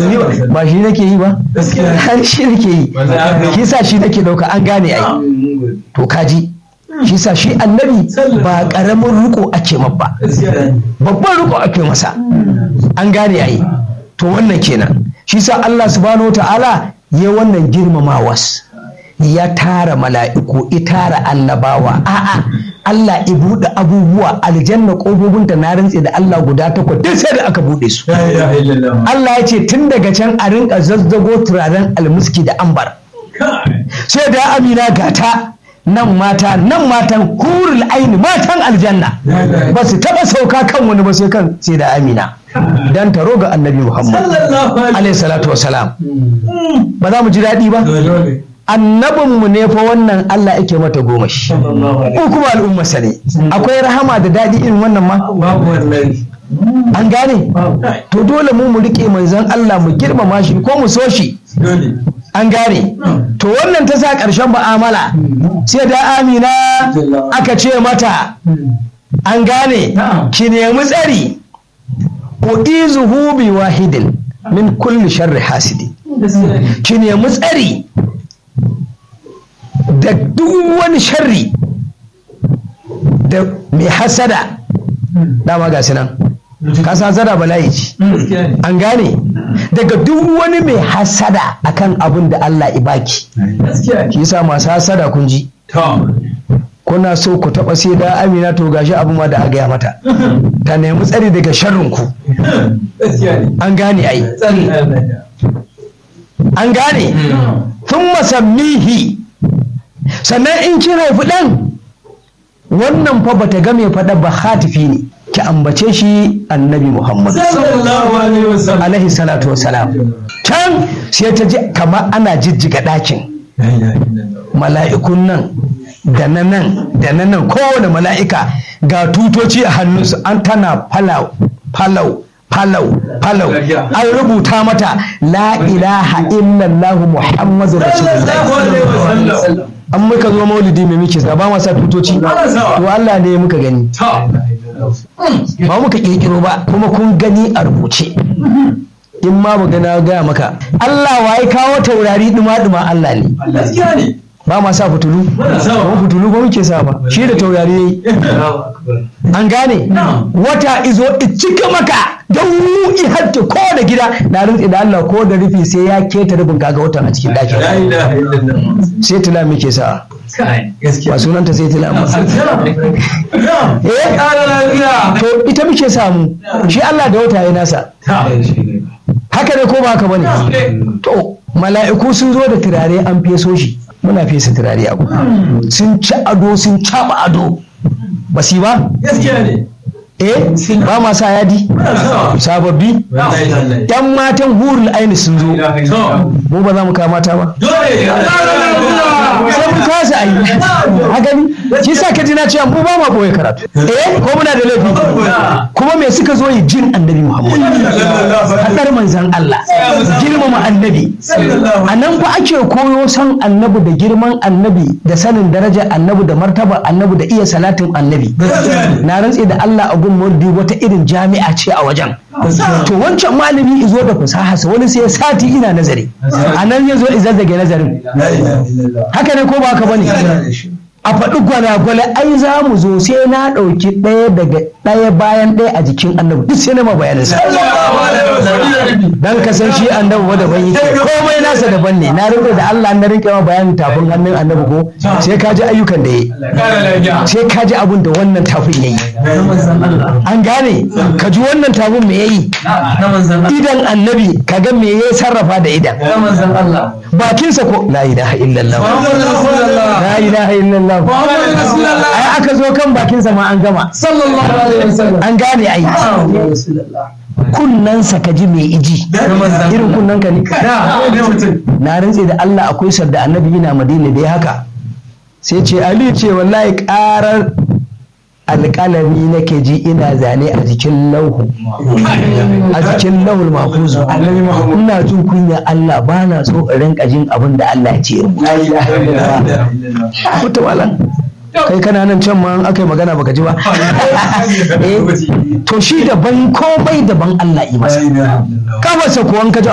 ba shi nake yi ba har shi nake yi shi sa shi nake dauka an gane ai to kaji shi sa shi annabi ba karamin riko ake mabba babban riko ake masa an gane ai to wannan kenan shi sa Allah subhanahu wa ta'ala ya wannan girmamawas ya tara mala'iku ya tara annabawa a'a Allah ya buɗe abubuwa aljanna ƙofofinta na rantse da Allah guda takwas duk sai da aka buɗe su Allah ya ce tun daga can a rinka zazzago turaren almuski da ambar sai da amina gata nan mata nan matan hurul aini matan aljanna ba su taɓa sauka kan wani ba sai kan sai da amina dan taro ga annabi muhammad alaihi salatu wasalam ba za mu ji daɗi ba annabinmu ne fa wannan Allah yake mata goma shi ko kuma al'ummarsa ne akwai rahama da daɗi irin wannan ma an gane to dole mu mu rike manzon Allah mu girmama shi ko mu so shi an gane to wannan ta sa ƙarshen mu'amala sai da amina aka ce mata an gane ki nemi tsari uizuhu bi wahidin min kulli sharri hasidi ki nemi tsari da duk wani sharri da mai hasada dama ga nan kasa hasada bala'i ce an gane daga duk wani mai hasada akan abin da Allah ibaki shi yasa masu hasada kun ji kuna so ku taba sai da amina to gashi abin ma da a gaya mata ta nemi tsari daga sharrin ku an gane ai an gane tun masammihi sannan in kin haifi ɗan wannan fa bata ga mai faɗa ba hatifi ne ki ambace shi annabi muhammad alaihi salatu wasalam can sai ta ji kamar ana jijjiga ɗakin mala'ikun nan da na nan da na nan kowane mala'ika ga tutoci a hannunsu an tana falau falau falau falau an rubuta mata la ilaha illallah muhammadu rasulullah an muka zo maulidi mai muke ba masa tutoci to Allah ne muka gani ba muka kirkiro ba kuma kun gani a rubuce in ma mu gana gaya maka Allah waye kawo taurari duma-duma Allah ne ba ma sa fitulu ba fitulu ba muke sa ba shi da taurari yayi an gane wata izo cika maka don mu i hatta ko da gida na rantsi da Allah ko da rufi sai ya keta rufin kaga watan a cikin dakin sai tula muke sa ba sunanta sai tula amma eh to ita muke samu shi Allah da wata ya nasa haka ne ko ba haka bane to mala'iku sun zo da turare an feso shi muna fesa turare abu sun ci ado sun caɓa ado ba su ba eh ba ma sa yadi sababbi yan matan hurul aini sun zo mu ba za mu kama mata ba sai mu kasa ayi a gani shi sa ka ji na cewa mu ba ma boye karatu eh ko muna da laifi kuma me suka zo yi jin annabi muhammad hadar manzan Allah girmama annabi a nan fa ake koyo san annabi da girman annabi da sanin darajar annabi da martaba annabi da iya salatin annabi na rantse da Allah a gun murdi wata irin jami'a ce a wajen to wancan malami izo da fasaha wani sai sati ina nazari a nan ya zo izazzage nazarin haka ne ko ba haka bane a faɗi gwalagwale ai za mu zo sai na ɗauki ɗaya daga ɗaya bayan ɗaya a jikin annabi duk sai na ma bayanin sa dan ka san shi annabi ba daban yake komai nasa daban ne na rinka da Allah na rinka ma bayanin tafin hannun annabi ko sai ka ji ayyukan da yayi sai ka ji abin da wannan tafin yayi an gane ka ji wannan tafin me yayi idan annabi ka ga me yayi sarrafa da idan bakinsa ko la ilaha illallah la ilaha illallah ai aka zo kan bakinsa ma an gama an gane ai kunnansa ka ji mai iji irin kunnan ka ne na rantse da Allah akwai sadda annabi yana madina da ya haka sai ce ali ce wallahi karar alƙalami nake ji ina zane a jikin lauhu a jikin lauhul mafuzu ina jin kunya Allah ba na so in rinka jin abin da Allah ya ce rubuta malam kai kana nan can ma aka yi magana baka ji ba to shi daban komai daban Allah yi masa kafarsa kuwan ka